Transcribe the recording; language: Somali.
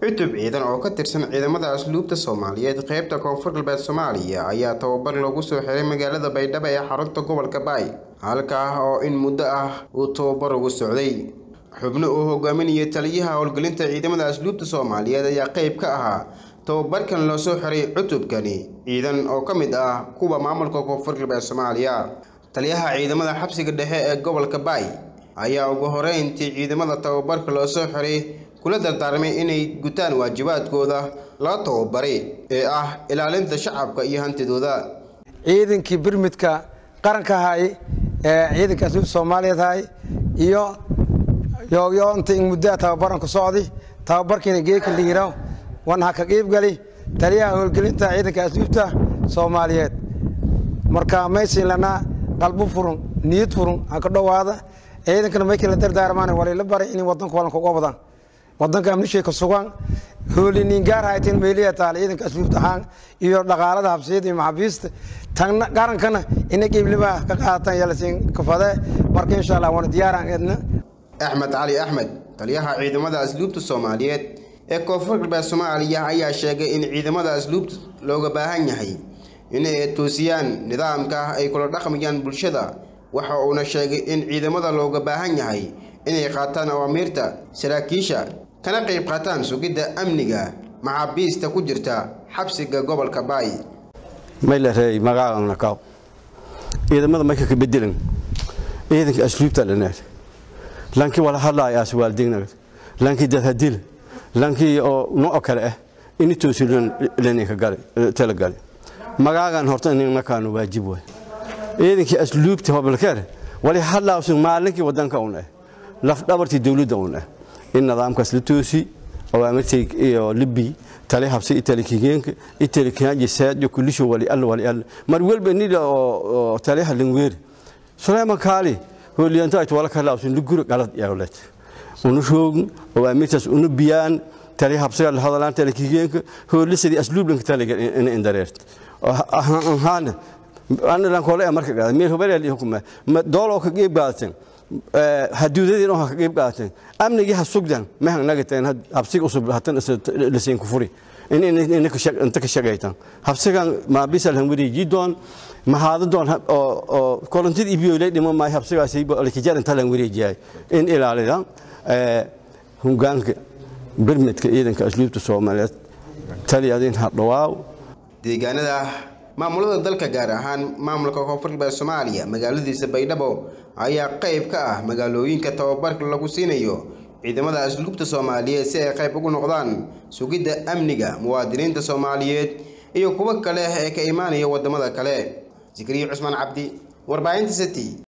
cutub ciidan oo ka tirsan ciidamada asluubta soomaaliyeed qeybta koonfur galbeed soomaaliya ayaa tababar loogu soo xiray magaalada baydhabo ee xarunta gobolka baay halkaa oo in muddo ah uu tababar ugu socday xubno uu hogaaminayay taliyaha howlgelinta ciidamada asluubta soomaaliyeed ayaa qeyb ka ahaa tababarkan loo soo xiray cutubkani ciidan oo ka mid ah kuwa maamulka koonfur galbeed soomaaliya taliyaha ciidamada xabsiga dhexe ee gobolka baay ayaa ugu horeyntii ciidamada tababarka loo soo xiray kula dardaarmay inay gutaan waajibaadkooda loo tababaray ee ah ilaalinta shacabka iyo hantidooda ciidankii birmidka qaranka ahay ee ciidanka asluubta soomaaliyeed ahay iyo yoogyoonta in muddaa tababaran ku socdi tababarkiina geeka liiraw wan ha ka qiibgali taliyaha howlgelinta ciidanka asluubta soomaaliyeed marka maysin lanaa qalbo furun niyad furun ha ka dhowaada ciidankana maykii la dardaarmaan walila baray inay wadanka walanka uga wadaan wadanka amnishay ka sugan hooliniin gaar hayteen meeliya taal ciidanka asluubta ahaan iyo dhaqaalada habsiyada iyo maxaabiista tagna qarankana ina qiiblima ka qaatan yalasiin kafade marka insha allah waana diyaaraan edna axmed cali axmed taliyaha ciidamada asluubta soomaaliyeed ee koonfur galbeed soomaaliya ayaa sheegay in ciidamada asluubta looga baahan yahay inay toosiyaan nidaamka ay kula dhaqmayaan bulshada waxa uuna sheegay in ciidamada looga baahan yahay inay qaataan awaamiirta saraakiisha kana qayb qaataan sugidda amniga maxaabiista ku jirta xabsiga gobolka baay maylarey magacana kaw ciidamada marka ka bedelan ciidanka asluubta dhaneed lankii wala hadlaaya as waaldignaga lankii dadhadil lankii oo nooc kale ah ini toosilan leninka gale tala gale magaagan horta inna kaanu waajib way ciidankii asluubta hobalkeer wali hadlaawsan maalinkii wadanka un ah laf dhabartii dawladda un ah in nidaamkaas la toosi awaamirtay iyo libi tali habsi itali kigeenka itali kaaji saajo kulisho wali alla wali alla mar walba nila oo tali halin weer suleyman kaali hooliyanta ay wala kala usun luguro galad yawlet unu shoog awaamirtaas unu biyaan tali habsiga la hadalaan tali kigeenka hoolisadii asluublanka tali in indareert ahaan ana lan kole marka gaada meel hubal hukuma doolo ka qeyb qaadateen haduudadii oo ka qeyb qaadateen amnigii ha sugdan ma nagateen habsiga usub hatan lasiin ku furi in in inta ka shaqaytan habsigan ma bisal han wadi jidoon ma haada doon oo kolantid ibiyo ilay dhimo ma habsigaasi alkijar inta lan wareejiyay in ilaalidan hungaanka birmidka ciidanka asluubta Soomaaliyeed taliyadin ha dhawaaw deegaanada maamulada dalka gaar ahaan maamulka koonfur galbeed soomaaliya magaaladiisa baydhabo ayaa qayb ka ah magaalooyinka tababarka lagu siinayo ciidamada asluubta soomaaliyeed si ay qayb ugu noqdaan sugidda amniga muwaadiniinta soomaaliyeed iyo kuwo kale ee ka imaanaya wadamada kale zikriya cusmaan cabdi warbaahinta city